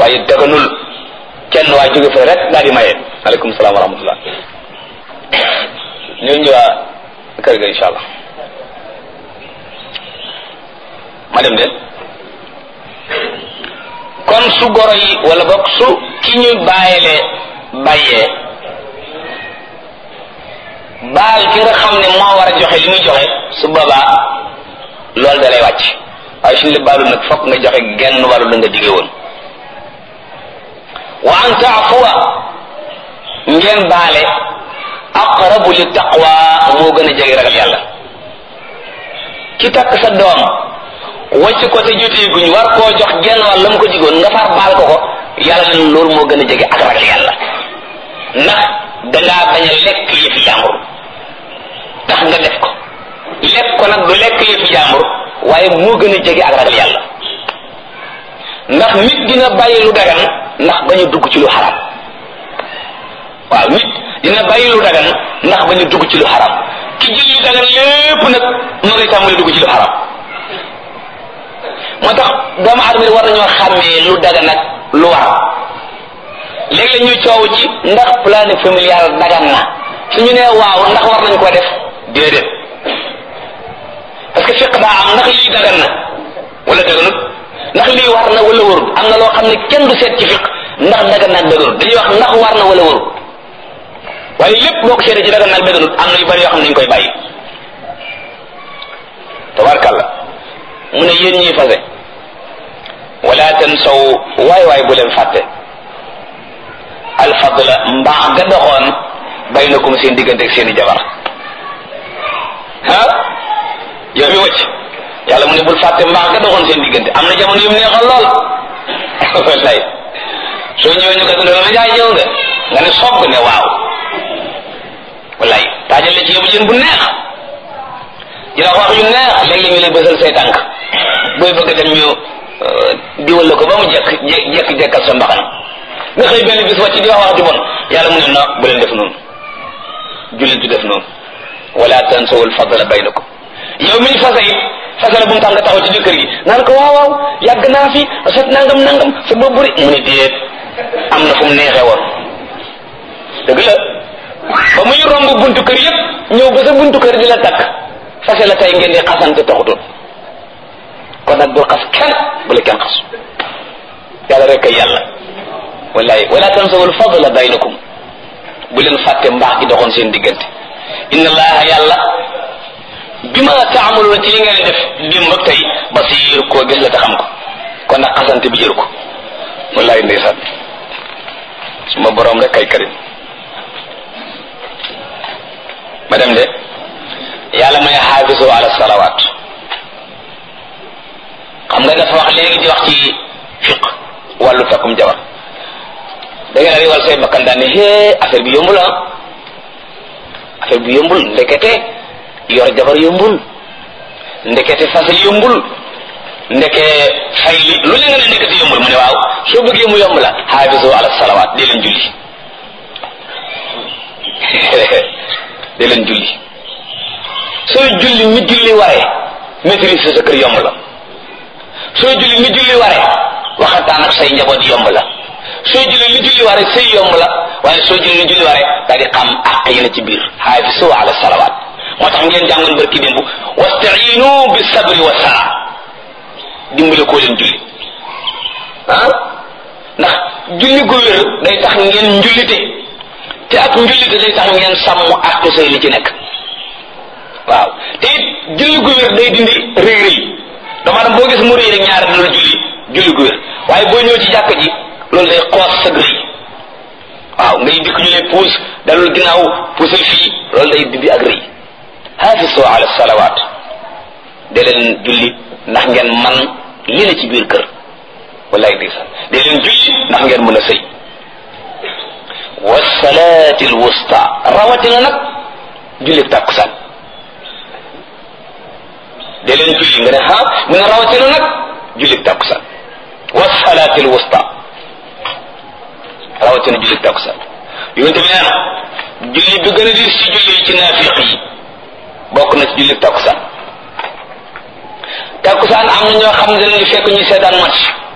waaye daganul kenn waay jóge fa rek daal di maye aleykum salaam wa rahmatullah ñoo ñëwaa kër ga insha allah ma dem de kon su goro yi wala boog su ki ñu bàyyile bàyyee baal ki nga xam ne moo war a joxe li muy joxe su boobaa loolu da lay wàcc waaye suñu la baalul nag fokk nga joxe genn wàllu la nga digge woon wa an taafuwa ngeen baale aqrabu li taqwa moo gën a jege ragal yàlla ki takk sa doom wàcc ko te jotee guñ war koo jox genn wàll la mu ko digoon nga far baal ko ko yàlla leen loolu moo gën a jege ak ragal yàlla ndax dangaa bañ a lekk yëfi jàmbur tax nga def ko lekk ko nag du lekk yëfi jàmbur waaye moo gën a jege ak ragal yàlla ndax nit dina bàyyi lu dagan ndax bañ a dugg ci lu xaram waaw nit dina bàyyi lu dagan ndax bañ a dugg ci lu xaram ki jël lu dagan lépp nag ma ngay tàmbali dugg ci lu xaram moo tax doomu aadama yi war nañoo xàmmee lu dagan ak lu war léegi la ñuy coow ci ndax planning familial dagan na su ñu nee waaw ndax war nañ ko def déedéet parce que fiq daa am ndax lii dagan na wala daganut ndax lii war na wala warut am na loo xam ne kenn du seet ci fiq ndax dagan na ak daganut dañuy wax ndax war na wala warut waaye lépp boo ko seetee ci dagan na ak daganut am na yu bari yoo xam ne dañ koy bàyyi tabarkalla mu ne yéen ñiy fase wala tansaw waay waay bu leen fàtte alfadla mbaax ga doxoon baynakum seen diggante ak seen i jabar ah yow mi wëcc yàlla mu ne bul fàtte mbaax ga doxoon seen diggante am na jamono yu mu neexoon lool wallaay soo ñëwee ñu ko dundal ma jaay ñëw nga nga ne soog ne waaw wallaay taajal la ci yóbbu jën bu neex dina wax yu neex léeg-léeg ñu lay bësal say tànk booy bëgg dem ñu diwal la ko ba mu jekk jekk jekkal sa mbaxana nga xëy benn bis wàcc di wax wax ju bon yàlla mu ne no bu leen def noonu jullit du def noonu wala tansawul fadla baynakum yow mi ñu fasa it fasa la bu mu tax nga taxaw ci jëkkër gi naan ko waaw waaw yàgg naa fi sot nangam nangam sa bopp buri mu ne déet am na fu mu neexee woon dëgg la ba muy romb buntu kër yëpp ñëw ba sa buntu kër di la takk fase la tey ngeen di xasante taxutoon kon nag bul xas kenn bu la kenn xas yàlla rek a yàlla wallahi wala tansawul fadla baynakum bu leen fàtte mbaax gi doxoon seen diggante inna allaha yàlla bima taamaluuna ci li ngeen def démb ak tey basir koo gis la te xam ko kon nag xasante bi jëru ko wallahi ndeysaan suma borom rek kay karim ma dem de yàlla may xaafisu ala salawaat xam nga dafa wax léegi di wax ci fiq wàllu takkum jabar da ngeen a riwal say bakkan daan ne hee affaire bi yombul ah affaire bi yombul ndekete yor jabar yombul ndekete fasal yombul ndeke fay li lu leen nga ne ndekete yombul mu ne waaw soo bëggee mu yomb la xaafisu ala salawaat dee leen julli dee leen julli sooy julli mi julli waree maîtrise sa kër yomb la sooy julli mi julli waree waxataan ak say njaboot yomb la sooy julli li julli waree say yomb la waaye sooy julli li julli waree daal di xam àq yi na ci biir xaafisu ala salawaat moo tax ngeen jàngoon barki démb wastainu bi sabri wa sala dimbale koo leen julli ah ndax julli gu wér day tax ngeen njullite te ak njullite day tax ngeen sàmm àq say li ci nekk waaw te it julli gu wér day dindi rëy rëy dama dem boo gis mu rëy rek ñaar dina la julli julli gu wér waaye boo ñëw ci jàkk ji loolu day xoos sa rëy waaw ngay dikk ñu lay puus dalul ginnaaw puusal fii loolu day dindi ak rëy xaafisu ala salawaat de leen julli ndax ngeen man li la ci biir kër wallaay di sax de leen julli ndax ngeen mën a sëy wasalaati alwusta rawatina nag julli tàkkusaan de leen julli nga ne ha mu ne rawatina nag julli tàkkusaan wasalaati alwusta rawatina julli tàkkusaan yonente bi nee na julli bi gën a dis ci julli ci naafiq yi bokk na ci julli takkusaan takkusaan am na ñoo xam ne dañuy fekk ñu seetaan match